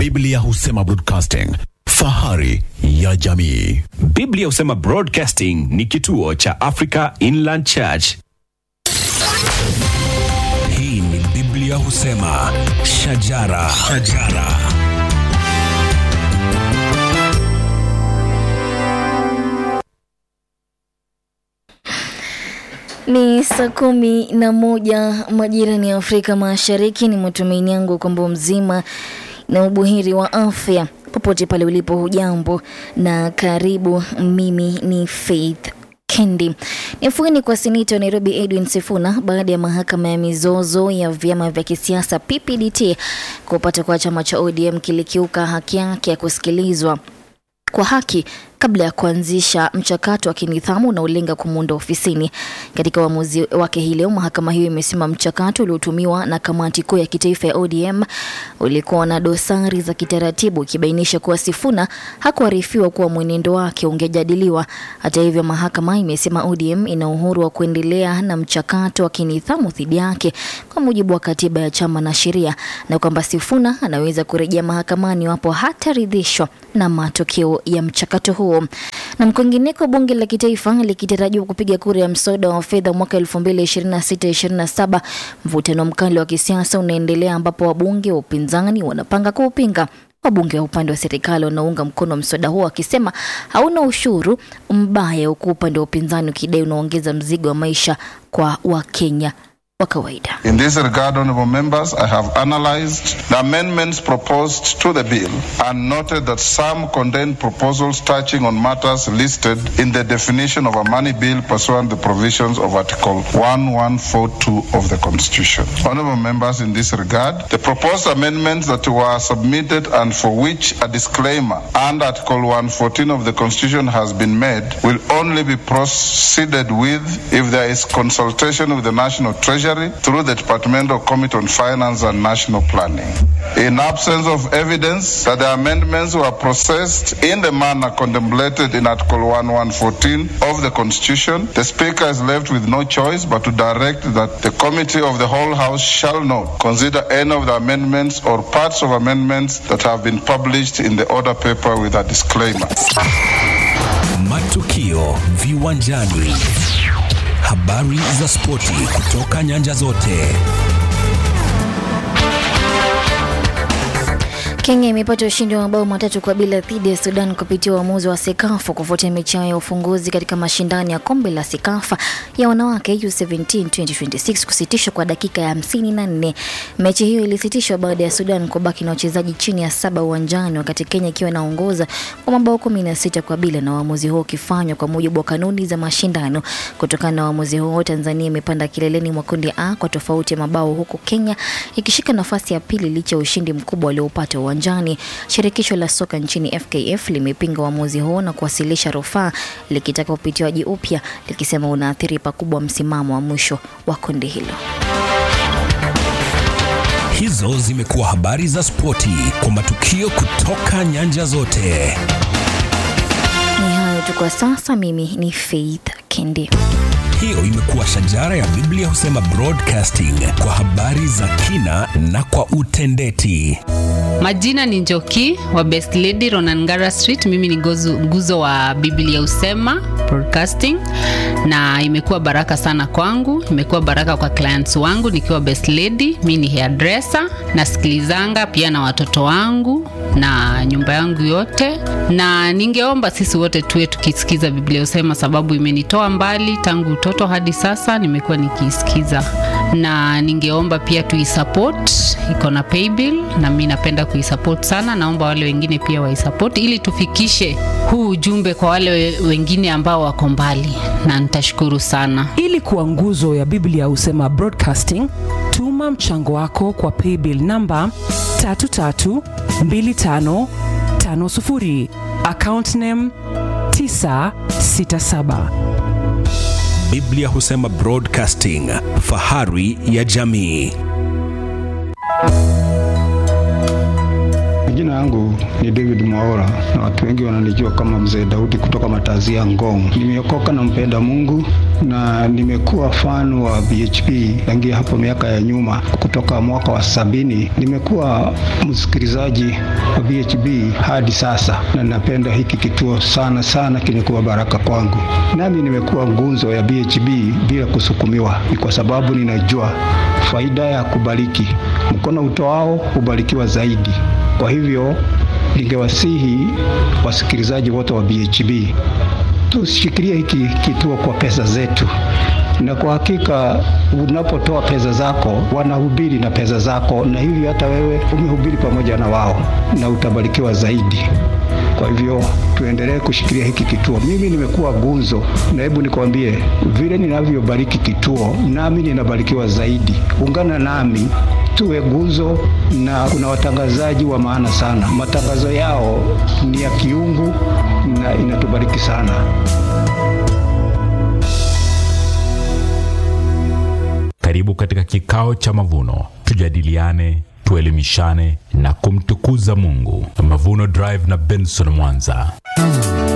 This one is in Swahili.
Biblia husema broadcasting, fahari ya jamii. Biblia husema Broadcasting ni kituo cha Africa Inland Church. Hii ni Biblia husema shajara, shajara. Ni saa kumi na moja majirani ya Afrika Mashariki. Ni matumaini yangu kwamba mzima na ubuheri wa afya popote pale ulipo. Hujambo na karibu. Mimi ni Faith Kendi. Nifueni kwa seneta wa Nairobi Edwin Sifuna baada ya mahakama ya mizozo ya vyama vya kisiasa PPDT kupata kwa chama cha ODM kilikiuka haki yake ya kusikilizwa kwa haki kabla ya kuanzisha mchakato wa kinidhamu unaolenga kumwondoa ofisini. Katika uamuzi wake hii leo, mahakama hiyo imesema mchakato uliotumiwa na kamati kuu ya kitaifa ya ODM ulikuwa na dosari za kitaratibu, ikibainisha kuwa Sifuna hakuarifiwa kuwa mwenendo wake ungejadiliwa. Hata hivyo, mahakama imesema ODM ina uhuru wa kuendelea na mchakato wa kinidhamu dhidi yake kwa mujibu wa katiba ya chama na sheria, na kwamba Sifuna anaweza kurejea mahakamani iwapo hataridhishwa na matokeo ya mchakato huo. Na kwingineko, bunge la kitaifa likitarajiwa kupiga kura ya mswada wa fedha mwaka 2026-2027, mvutano mkali wa kisiasa unaendelea ambapo wabunge wa upinzani wanapanga kuupinga. Wabunge wa upande wa serikali wanaunga mkono mswada huo wakisema hauna ushuru mbaya, huku upande wa upinzani ukidai unaongeza mzigo wa maisha kwa Wakenya wa kawaida. In this regard, honorable members, I have analyzed the amendments proposed to the bill and noted that some contain proposals touching on matters listed in the definition of a money bill pursuant to the provisions of Article 1142 of the Constitution. Honorable members, in this regard, the proposed amendments that were submitted and for which a disclaimer and Article 114 of the Constitution has been made will only be proceeded with if there is consultation with the National Treasury through the Departmental Committee on Finance and National Planning. In absence of evidence that the amendments were processed in the manner contemplated in Article 1114 of the Constitution, the Speaker is left with no choice but to direct that the Committee of the whole House shall not consider any of the amendments or parts of amendments that have been published in the order paper with a disclaimer. Matukio viwanjani, habari za spoti kutoka nyanja zote. Kenya imepata ushindi wa mabao matatu kwa bila dhidi ya Sudan kupitia uamuzi wa Sekafa kufuatia mechi yao ya ufunguzi katika mashindano ya kombe la Sekafa ya wanawake U17 2026 kusitishwa kwa dakika ya 54. Mechi hiyo ilisitishwa baada ya Sudan kubaki na wachezaji chini ya saba uwanjani wakati Kenya ikiwa inaongoza kwa mabao 16 kwa bila, na uamuzi huo ukifanywa kwa mujibu wa kanuni za mashindano. Kutokana na uamuzi huo, Tanzania imepanda kileleni mwa kundi A kwa tofauti ya mabao, huku Kenya ikishika nafasi ya pili licha ya ushindi mkubwa walioupata uwanjani. Shirikisho la soka nchini FKF limepinga uamuzi huo na kuwasilisha rufaa likitaka upitiwaji upya, likisema unaathiri pakubwa msimamo wa mwisho wa kundi hilo. Hizo zimekuwa habari za spoti kwa matukio kutoka nyanja zote. Ni hayo tu kwa sasa. Mimi ni Faith Kendi. Hiyo imekuwa shajara ya Biblia husema broadcasting kwa habari za kina na kwa utendeti. Majina ni Njoki wa Best Lady Ronangara Street. Mimi ni gozu, nguzo wa Biblia Usema Broadcasting, na imekuwa baraka sana kwangu, imekuwa baraka kwa clients wangu nikiwa Best Lady. Mimi ni hairdresser, nasikilizanga pia na watoto wangu na nyumba yangu yote, na ningeomba sisi wote tuwe tukisikiza Biblia Usema sababu imenitoa mbali tangu utoto hadi sasa, nimekuwa nikiisikiza, na ningeomba pia tuisupport, iko na paybill na mimi napenda kuisupport sana. Naomba wale wengine pia waisupport ili tufikishe huu ujumbe kwa wale we- wengine ambao wako mbali, na nitashukuru sana. Ili kuwa nguzo ya Biblia Husema Broadcasting, tuma mchango wako kwa paybill namba 332550 account name 967. Biblia husema broadcasting, fahari ya jamii. Jina yangu yangu ni David Mwaora na watu wengi wananijua kama Mzee Daudi kutoka Matazia Ngong. Nimeokoka na mpenda Mungu na nimekuwa fan wa BHP tangia hapo miaka ya nyuma, kutoka mwaka wa sabini. Nimekuwa msikilizaji wa BHP hadi sasa, na napenda hiki kituo sana sana, kimekuwa baraka kwangu. Nami nimekuwa ngunzo ya BHP bila kusukumiwa, ni kwa sababu ninajua faida ya kubariki. Mkono utoao hubarikiwa zaidi. Kwa hivyo ningewasihi wasikilizaji wote wa BHB tushikilie hiki kituo kwa pesa zetu, na kwa hakika unapotoa pesa zako wanahubiri na pesa zako, na hivyo hata wewe umehubiri pamoja na wao na utabarikiwa zaidi. Kwa hivyo tuendelee kushikilia hiki kituo. Mimi nimekuwa gunzo, na hebu nikwambie vile ninavyobariki kituo, nami ninabarikiwa zaidi. Ungana nami tuwe guzo, na kuna watangazaji wa maana sana. Matangazo yao ni ya kiungu na inatubariki sana. Karibu katika kikao cha mavuno, tujadiliane, tuelimishane na kumtukuza Mungu. Mavuno Drive na Benson Mwanza.